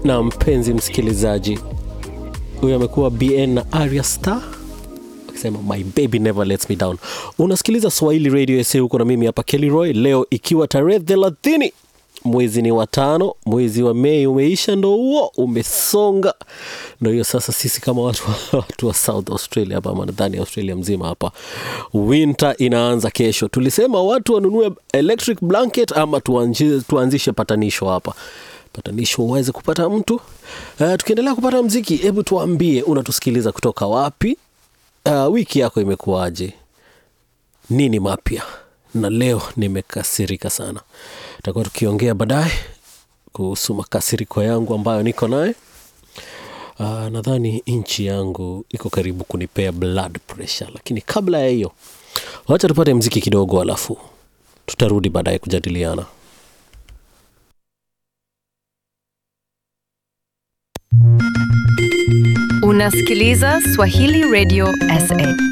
na mpenzi msikilizaji huyo amekuwa bn na aria star akisema my baby never lets me down unasikiliza swahili radio sa huko na mimi hapa kellyroy leo ikiwa tarehe thelathini mwezi ni watano mwezi wa mei umeisha ndo huo umesonga ndo hiyo sasa sisi kama watu, wa- watu wa south australia hapa ama nadhani australia mzima hapa winter inaanza kesho tulisema watu wanunue electric blanket ama tuanji, tuanzishe patanisho hapa patanisho uweze kupata mtu uh, tukiendelea kupata mziki hebu tuambie unatusikiliza kutoka wapi uh, wiki yako imekuwaje nini mapya na leo nimekasirika sana takuwa tukiongea baadaye kuhusu makasiriko yangu ambayo niko naye uh, nadhani nchi yangu iko karibu kunipea blood pressure lakini kabla ya hiyo wacha tupate mziki kidogo alafu tutarudi baadaye kujadiliana Unasikiliza Swahili Radio SA.